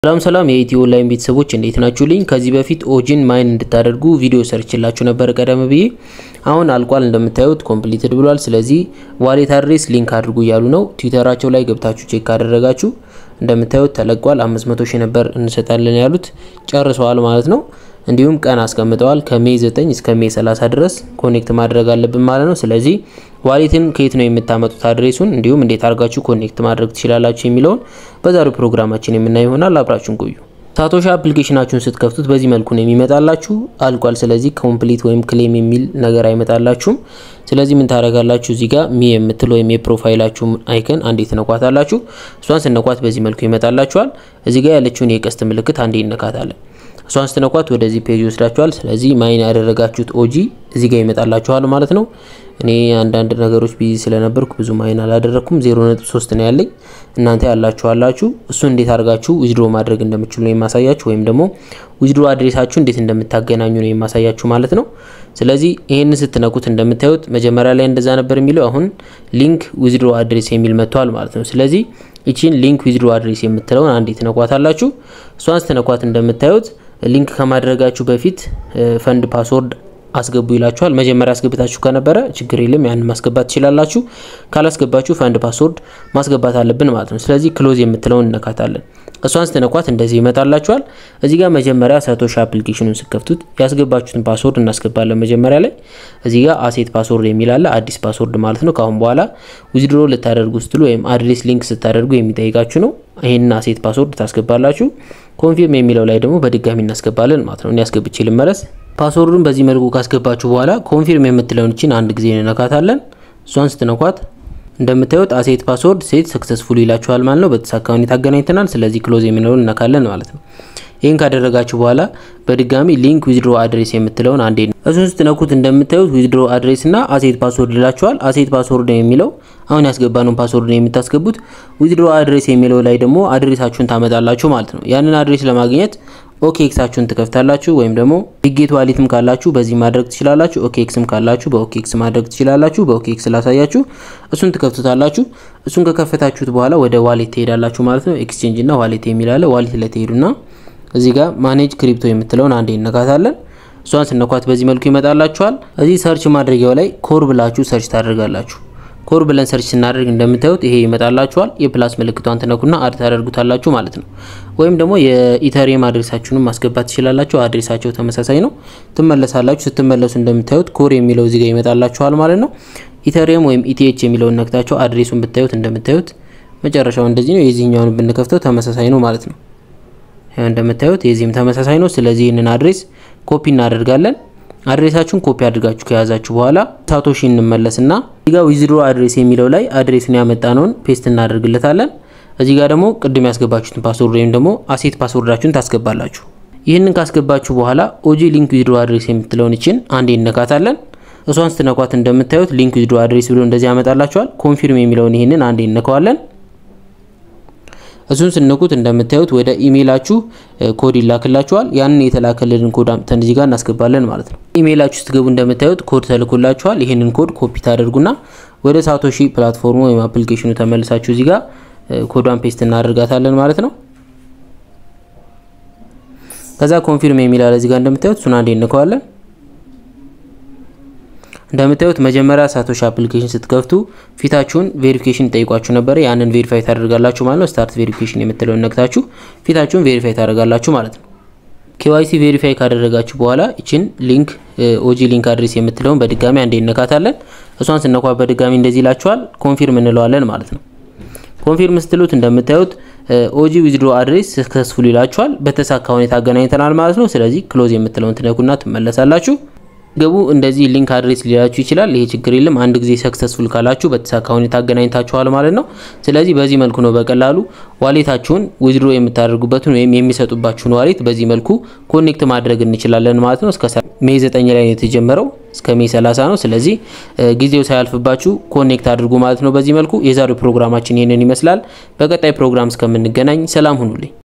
ሰላም ሰላም የኢትዮ ኦንላይን ቤተሰቦች እንዴት ናችሁልኝ? ከዚህ በፊት ኦጂን ማይን እንድታደርጉ ቪዲዮ ሰርችላችሁ ነበር ቀደም ብዬ። አሁን አልቋል እንደምታዩት ኮምፕሊትድ ብሏል። ስለዚህ ዋሌት አድሬስ ሊንክ አድርጉ እያሉ ነው። ትዊተራቸው ላይ ገብታችሁ ቼክ ካደረጋችሁ እንደምታዩት ተለቋል። 500 ሺህ ነበር እንሰጣለን ያሉት ጨርሰዋል ማለት ነው። እንዲሁም ቀን አስቀምጠዋል። ከሜይ 9 እስከ ሜይ 30 ድረስ ኮኔክት ማድረግ አለብን ማለት ነው። ስለዚህ ዋሌትን ከየት ነው የምታመጡት አድሬሱን፣ እንዲሁም እንዴት አድርጋችሁ ኮኔክት ማድረግ ትችላላችሁ የሚለውን በዛሬው ፕሮግራማችን የምናይ ይሆናል። አብራችሁን ቆዩ። ሳቶሺ አፕሊኬሽናችሁን ስትከፍቱት በዚህ መልኩ ነው የሚመጣላችሁ። አልቋል። ስለዚህ ኮምፕሊት ወይም ክሌም የሚል ነገር አይመጣላችሁም። ስለዚህ ምን ታደርጋላችሁ? እዚህ ጋር ሚ የምትል ወይም የፕሮፋይላችሁ አይከን አንዴ ትነኳታላችሁ። እሷን ስነኳት በዚህ መልኩ ይመጣላችኋል። እዚህ ጋር ያለችውን የቀስት ምልክት አንዴ ይነካታለን። እሷን ስትነኳት ወደዚህ ፔጅ ይወስዳችኋል። ስለዚህ ማይን ያደረጋችሁት ኦጂ እዚህ ጋር ይመጣላችኋል ማለት ነው። እኔ አንዳንድ ነገሮች ቢዚ ስለነበርኩ ብዙ ማይን አላደረኩም። 0.3 ነው ያለኝ። እናንተ ያላችኋላችሁ እሱን እንዴት አድርጋችሁ ዊዝድሮ ማድረግ እንደምችሉ ነው የማሳያችሁ፣ ወይም ደግሞ ዊዝድሮ አድሬሳችሁ እንዴት እንደምታገናኙ ነው የማሳያችሁ ማለት ነው። ስለዚህ ይሄን ስትነኩት እንደምታዩት መጀመሪያ ላይ እንደዛ ነበር የሚለው አሁን ሊንክ ዊዝድሮ አድሬስ የሚል መጥቷል ማለት ነው። ስለዚህ ይቺን ሊንክ ዊዝድሮ አድሬስ የምትለውን አንዴ ትነኳታላችሁ። እሷን ስትነኳት እንደምታዩት ሊንክ ከማድረጋችሁ በፊት ፈንድ ፓስወርድ አስገቡ ይላችኋል። መጀመሪያ አስገብታችሁ ከነበረ ችግር የለም ያንን ማስገባት ትችላላችሁ። ካላስገባችሁ ፈንድ ፓስወርድ ማስገባት አለብን ማለት ነው። ስለዚህ ክሎዝ የምትለውን እነካታለን። እሷን ስትነኳት እንደዚህ ይመጣላችኋል። እዚህ ጋር መጀመሪያ ሳቶሺ አፕሊኬሽኑን ስከፍቱት ያስገባችሁትን ፓስወርድ እናስገባለን። መጀመሪያ ላይ እዚህ ጋር አሴት ፓስወርድ የሚል አለ፣ አዲስ ፓስወርድ ማለት ነው። ካሁን በኋላ ዊዝድሮ ልታደርጉ ስትሉ ወይም አድሬስ ሊንክ ስታደርጉ የሚጠይቃችሁ ነው። ይህንን አሴት ፓስወርድ ታስገባላችሁ። ኮንፊርም የሚለው ላይ ደግሞ በድጋሚ እናስገባለን ማለት ነው። እኔ አስገብቼ ልመለስ። ፓስወርዱን በዚህ መልኩ ካስገባችሁ በኋላ ኮንፊርም የምትለውን እችን አንድ ጊዜ እንነካታለን። እሷን ስትነኳት እንደምታዩት አሴት ፓስወርድ ሴት ሰክሰስፉል ይላችኋል ማለት ነው። በተሳካ ሁኔታ አገናኝተናል። ስለዚህ ክሎዝ የሚለውን እነካለን ማለት ነው። ይህን ካደረጋችሁ በኋላ በድጋሚ ሊንክ ዊዝድሮ አድሬስ የምትለውን አንዴ እሱን ስትነኩት እንደምታዩት ዊዝድሮ አድሬስ እና አሴት ፓስወርድ ይላችኋል። አሴት ፓስወርድ የሚለው አሁን ያስገባነውን ፓስወርድ ነው የምታስገቡት። ዊዝድሮ አድሬስ የሚለው ላይ ደግሞ አድሬሳችሁን ታመጣላችሁ ማለት ነው። ያንን አድሬስ ለማግኘት ኦኬክሳችሁን ትከፍታላችሁ ወይም ደግሞ ቢጌት ዋሊትም ካላችሁ በዚህ ማድረግ ትችላላችሁ። ኦኬክስም ካላችሁ በኦኬክስ ማድረግ ትችላላችሁ። በኦኬክስ ላሳያችሁ። እሱን ትከፍቱታላችሁ። እሱን ከከፈታችሁት በኋላ ወደ ዋሌት ትሄዳላችሁ ማለት ነው። ኤክስቼንጅ እና ዋሌት የሚላለ ዋሌት ላይ ትሄዱና እዚህ ጋር ማኔጅ ክሪፕቶ የምትለውን አንዴ እነካታለን። እሷን ስነኳት በዚህ መልኩ ይመጣላችኋል። እዚህ ሰርች ማድረጊያው ላይ ኮር ብላችሁ ሰርች ታደርጋላችሁ። ኮር ብለን ሰርች ስናደርግ እንደምታዩት ይሄ ይመጣላችኋል። የፕላስ ምልክቷን ትነኩና አድ ታደርጉታላችሁ ማለት ነው። ወይም ደግሞ የኢተሪየም አድሬሳችሁንም ማስገባት ትችላላችሁ። አድሬሳቸው ተመሳሳይ ነው። ትመለሳላችሁ። ስትመለሱ እንደምታዩት ኮር የሚለው እዚህ ጋር ይመጣላችኋል ማለት ነው። ኢተሪየም ወይም ኢቲኤች የሚለውን ነክታችሁ አድሬሱን ብታዩት እንደምታዩት መጨረሻው እንደዚህ ነው። የዚህኛውን ብንከፍተው ተመሳሳይ ነው ማለት ነው። ያው እንደምታዩት የዚህም ተመሳሳይ ነው። ስለዚህ ይህንን አድሬስ ኮፒ እናደርጋለን። አድሬሳችሁን ኮፒ አድርጋችሁ ከያዛችሁ በኋላ ሳቶሺ እንመለስና እዚህ ጋር ዊዝድሮ አድሬስ የሚለው ላይ አድሬሱን ያመጣነውን ፔስት እናደርግለታለን። እዚህ ጋር ደግሞ ቅድም ያስገባችሁትን ፓስወርድ ወይም ደግሞ አሴት ፓስወርዳችሁን ታስገባላችሁ። ይህንን ካስገባችሁ በኋላ ኦጂ ሊንክ ዊዝድሮ አድሬስ የምትለውን ይችን አንዴ እነካታለን። እሷን ስትነኳት እንደምታዩት ሊንክ ዊዝድሮ አድሬስ ብሎ እንደዚህ ያመጣላችኋል። ኮንፊርም የሚለውን ይህንን አንዴ እነካዋለን። እሱን ስንኩት እንደምታዩት ወደ ኢሜይላችሁ ኮድ ይላክላችኋል። ያንን የተላከልን ኮድ አምጥተን እዚህ ጋር እናስገባለን ማለት ነው። ኢሜይላችሁ ስትገቡ እንደምታዩት ኮድ ተልኮላችኋል። ይህንን ኮድ ኮፒ ታደርጉና ወደ ሳቶሺ ፕላትፎርሙ ወይም አፕሊኬሽኑ ተመልሳችሁ እዚህ ጋር ኮዷን ፔስት እናደርጋታለን ማለት ነው። ከዛ ኮንፊርም የሚል አለ እዚህ ጋር እንደምታዩት እሱን አንዴ እንከዋለን። እንደምታዩት መጀመሪያ ሳቶሺ አፕሊኬሽን ስትከፍቱ ፊታችሁን ቬሪፊኬሽን ይጠይቋችሁ ነበረ። ያንን ቬሪፋይ ታደርጋላችሁ ማለት ነው። ስታርት ቬሪፊኬሽን የምትለውን ነክታችሁ ፊታችሁን ቬሪፋይ ታደርጋላችሁ ማለት ነው። ኬዋይሲ ቬሪፋይ ካደረጋችሁ በኋላ ይችን ሊንክ ኦጂ ሊንክ አድሬስ የምትለውን በድጋሚ አንዴ እነካታለን። እሷን ስነኳ በድጋሚ እንደዚህ ይላችኋል። ኮንፊርም እንለዋለን ማለት ነው። ኮንፊርም ስትሉት እንደምታዩት ኦጂ ዊዝድሮ አድሬስ ሰክሰስፉል ይላችኋል። በተሳካ ሁኔታ አገናኝተናል ማለት ነው። ስለዚህ ክሎዝ የምትለውን ትነኩና ትመለሳላችሁ። ገቡ እንደዚህ ሊንክ አድሬስ ሊላችሁ ይችላል። ይሄ ችግር የለም። አንድ ጊዜ ሰክሰስፉል ካላችሁ በተሳካ ሁኔታ አገናኝታችኋል ማለት ነው። ስለዚህ በዚህ መልኩ ነው በቀላሉ ዋሌታችሁን ዊዝድሮ የምታደርጉበትን ወይም የሚሰጡባችሁን ዋሌት በዚህ መልኩ ኮኔክት ማድረግ እንችላለን ማለት ነው። እስከ ሜይ 9 ላይ ነው የተጀመረው እስከ ሜይ 30 ነው። ስለዚህ ጊዜው ሳያልፍባችሁ ኮኔክት አድርጉ ማለት ነው። በዚህ መልኩ የዛሬው ፕሮግራማችን ይህንን ይመስላል። በቀጣይ ፕሮግራም እስከምንገናኝ ሰላም ሁኑልኝ።